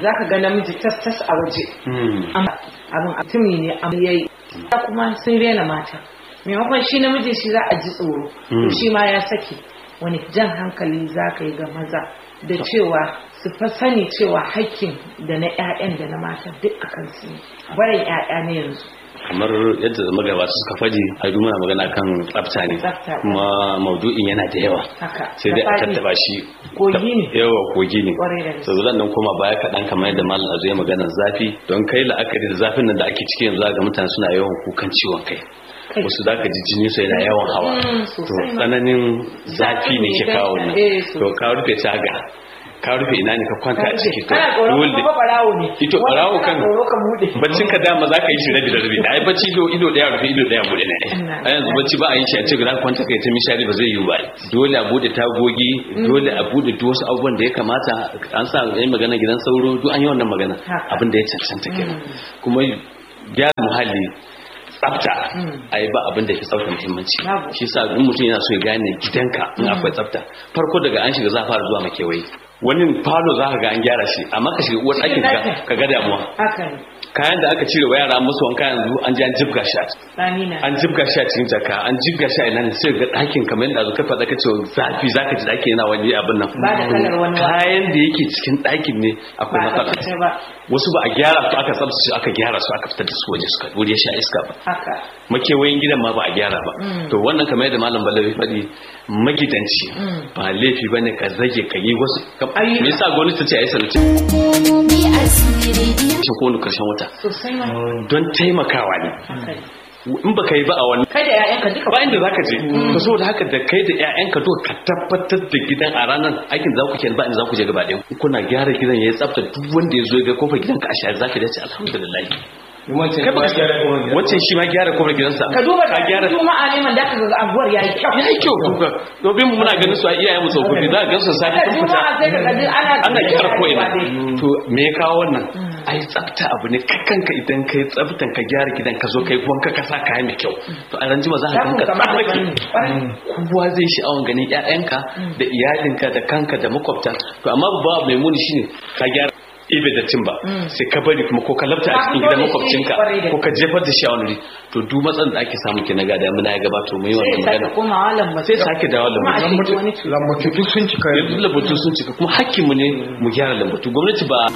zaka ga namiji tas tas a waje amma abin atumi ne amma yayi kuma sun rena mata maimakon shi namiji shi za a ji tsoro to shi ma ya saki wani jan hankali za ka yi ga maza da cewa su fa sani cewa hakkin da na 'ya'yan da na mata duk a kansu ne barin 'ya'ya ne yanzu kamar yadda magabata suka faɗi a muna magana kan tsafta ne Tsafta. kuma maudu'in yana da yawa haka sai dai a Da faɗi. tattaba shi Kogi ne. yawa kogi ne Kwarai da gaske. so zan nan koma baya kaɗan kamar yadda malam azu ya magana zafi don kai la'akari da zafin nan da ake ciki yanzu ga mutane suna yawan kukan ciwon kai Kai. wasu za ka ji jini su yana yawan hawa Mm, to sosai ma. tsananin zafi ne ke kawo nan Eh, sosai. to ka rufe taga ka rufe ina ne ka kwanta a ciki to kana tsoron dole kuma barawo ne Ito Wani barawo kana kan- tsoro ka bude baccin ka dama za ka yi shi rabi da rabi ai bacci ido ido daya rufe ido daya bude ne Ina- a yanzu bacci ba a yi shi a ce za ka kwanta kai ta mishari ba zai yi ba dole a bude tagogi dole a bude duk wasu abubuwan da ya kamata an sa yayin magana gidan sauro duk an yi wannan magana Haka. abin da ya cancanta kenan kuma gyara muhalli tsafta a yi ba abin da ya fi tsafta muhimmanci Babu. shi sa in mutum yana so ya gane gidanka in akwai tsafta farko daga an shiga za a fara zuwa makewayi wani falo za ka ga an gyara shi amma ka shiga uwar ɗakin ka ka ga damuwa haka ne kayan da aka cire wa yara musu wanka yanzu an ji an jibga shi a tsani na an jibga shi a cikin jaka an jibga shi a ina ne sai ga ɗakin kamar yadda ka faɗa ka ce zafi za ka ji ɗakin yana wani abin nan Ba da kalar wani wa- kayan da yake cikin ɗakin ne akwai ba a matsala tsaftace ba wasu ba a gyara su aka tsabtace aka gyara su aka fitar da su waje suka wuri ya sha iska ba haka makewayin gidan ma ba a gyara ba to wannan kamar yadda malam balawi faɗi magidanci ba laifi bane ka zage ka yi wasu kam- Ayyuka. me yasa gwamnati ta ce a yi salutin Hukumomi asiri kowane karshen wata sosai ma don taimakawa ne haka ne in ba ka yi ba a wani kai da 'ya'yanka duka ba inda zaka je to saboda haka da kai da ƴaƴanka to ka tabbatar da gidan a ranar aikin za ku ke ba inda za ku je gaba ɗaya kuna gyara gidan yayi tsafta duk wanda ya zo ya ga kofar gidanka a share zaka dace alhamdulillah wancan kai ba ba gyara kuma gida. wancan shi ma gyara kofar gidansa ka duba ka gyara juma'a ne man da ka ga abuwar yayi kyau ya yi kyau kuka domin mu muna ganin su a iyayen mu tsofaffi za ka gan su safi Haka sun fita juma'a sai ka ga duk ana ana gyara ko ina dai. to me ya kawo wannan ai tsafta abu ne kanka idan kai tsaftan ka gyara gidan ka zo kai wanka ka sa kaya mai kyau to a ranjima za ka Zafin ganka kamar da tsafake sani. Kwarai. kowa zai sha'awan ganin ƴaƴanka da iyalinka da kanka da makwabta to amma babu mai muni shine ka gyara ibe da timba sai ka bari kuma ko ka lafta a Ka cikin fito gidan da shi makwabcinka kwarai da ko ka jefar da shi a wani wuri to duk matsalar da ake samu kenan ga damuna ya gabato mu yi sai wannan ya sake magana komawa lamba sai sake dawo kuma a lambatu shi wani lambatu duk sun cika yanzu lambatu sun cika kuma hakkinmu ne mu gyara lambatu gwamnati ba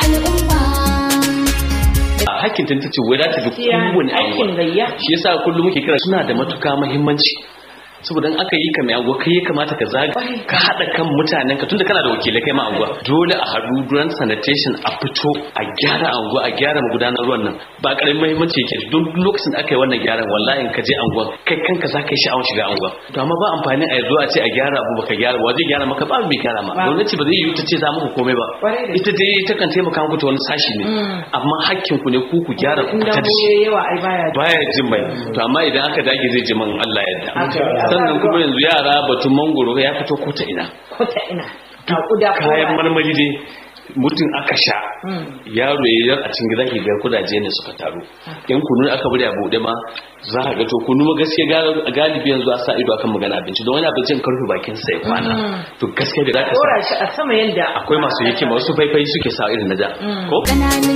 al'umma a hakkin ta ce wai za ta bi Gaskiya, kowane aikin anguwa gayya. shi yasa kullum muke kira suna da matuka muhimmanci saboda in aka yi ka mai anguwa kai ya kamata ka zaga ka haɗa kan mutanen ka tunda kana da wakilai kai ma anguwa dole a haɗu duran sanitation a fito a gyara anguwa a gyara magudanar ruwan nan ba ƙaramin muhimmanci yake don duk lokacin da aka yi wannan gyaran wallahi in ka je anguwa kai kanka za ka yi sha'awar shiga anguwa to amma ba amfani a yanzu a ce a gyara abu baka gyara ba zai gyara maka ba mai gyara ma Ba. gwamnati ba zai yi ta ce za muku komai ba Kwarai da ita dai ta kan taimaka muku ta wani sashi ne amma hakkin ku ne ku ku gyara ku in fita da dambo shi yayi yawa ai baya ji. baya jin mai to amma idan aka dage zai ji man Allah ya Haka yarda ne. sannan kuma yanzu yara batun mangoro ya fito ko ta ina ko ta ina ga kuda ko kayan ba. marmari dai mutum aka sha Mm. yaro ya yar a cikin gida ke ga kudaje ne suka taru yan kunu aka bari a buɗe ma za ka ga to kunu ma gaskiya gal- galibi yanzu a sa ido akan magana abinci don wani abincin karfe bakin sa ya kwana to gaskiya da za ka sa dora shi a sama yanda akwai masu hikima wasu faifai suke sa irin na da ko ƙananan